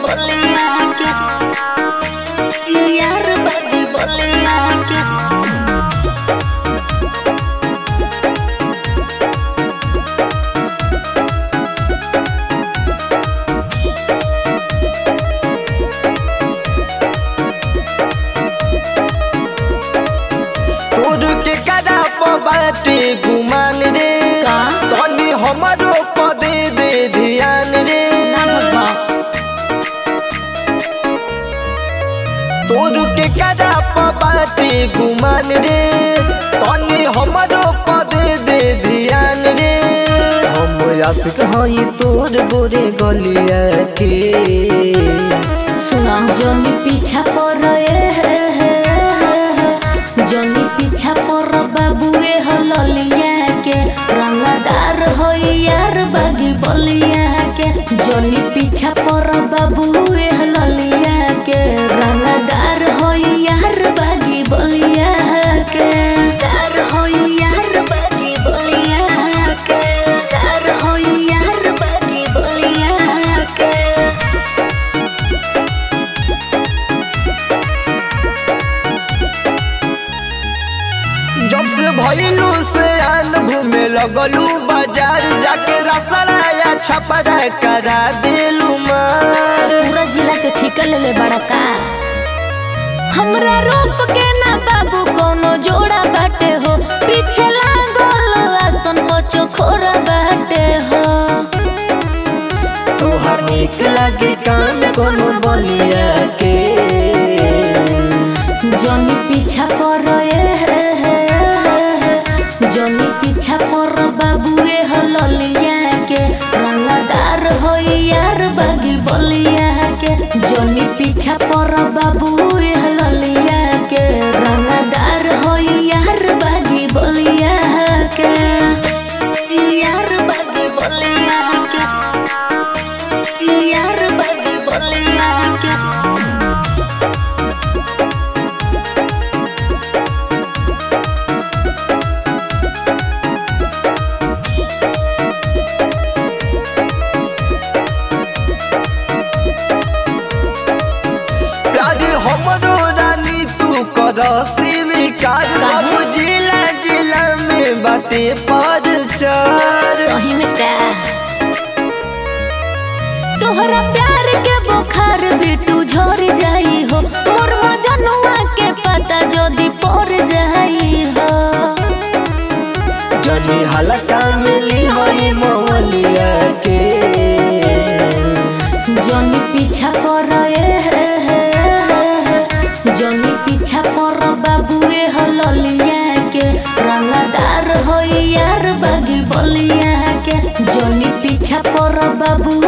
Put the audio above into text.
बलिया के यार बागी बलिया के तोर के कदा बाटे गुमान रे का? तनी हमरो पदे दे ध्यान रे ना बाबा तोर के कदा बाटे गुमान रे तनी हमरो पदे दे ध्यान रे हम आशिक हई तोर गोरे गलिया के सुना जनी पीछा पर जनी पीछा पर बाबुए हललिया के रंगदार हो यार बागी बलिया के जनी पीछा पर बाबुए हललिया के रंगदार हो यार बागी बलिया के दार हो यार बागी बलिया के दार हो यार बागी बलिया के जब से भइलू से आन घूमे लगलू बाजार जाके रसराया छपरा करा देलू मार पूरा जिला के ठिका ले ले बड़ा का हमरा रूप के ना बाबू कोनो जोड़ा बाटे हो पीछे लागल आसन बचो खोरा बाटे हो तोहर निक लागे कान कोनो बलिया के जनी पीछा पर जनी पीछा पर बाबूए हललिया के रंगदार हो यार बागी बलिया के जनी पीछा पर बाबूए हललिया के रंगदार हो यार बागी बलिया के यार बागी बलिया के यार बागी बलिया के प्यारे हमरो रानी तू कर स्वीकार सब काहे? जिला जिला में बाटे पर चार सही में का तोहरा प्यार के बुखार बेटू झर जाई हो मोर मजनुआ के पता जदी पड़ जाई हो जनी हलका मिली हई मौलिया के जनी पीछा कर जनी पीछा कर बाबूए हललिया के रंगदार हो यार बागी बलिया के जनी पीछा पर बाबू